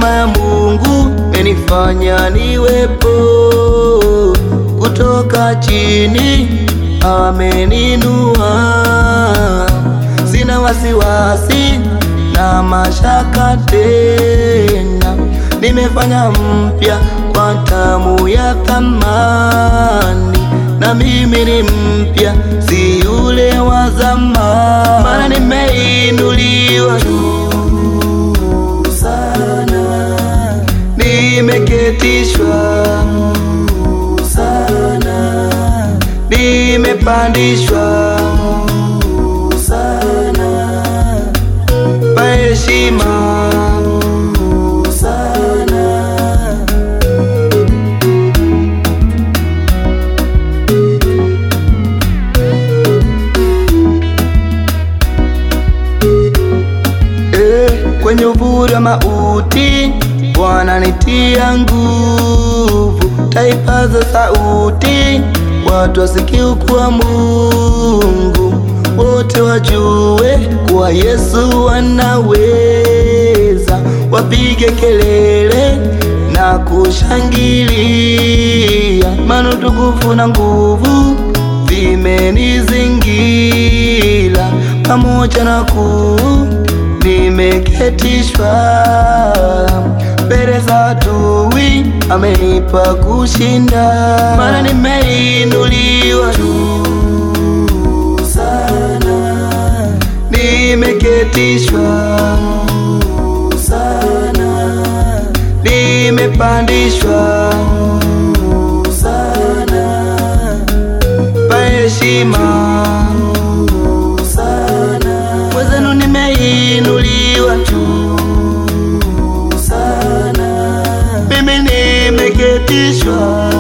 Neema ya Mungu menifanya niwepo, kutoka chini ameninua. Sina wasiwasi na mashaka tena, nimefanya mpya kwa damu ya thamani, na mimi ni mpya, si yule wa zamani, maana nimeinuliwa juu sana, nimeketishwa juu sana, nimepandishwa juu sana, pa heshima juu sana. Eh, kwenye uvuli wa mauti Bwana nitia nguvu, taipaza sauti, watu wasikie kuwa Mungu, wote wajue kuwa Yesu anaweza, wapige kelele na kushangilia, maana utukufu na nguvu vimenizingira, pamoja na kuu nimeketishwa mbele za adui, amenipa kushinda, maana nimeinuliwa juu sana, nimeketishwa juu sana, nimepandishwa juu sana, pa heshima juu sana, mwezenu nimeinuliwa juu sana, mimi nimeketishwa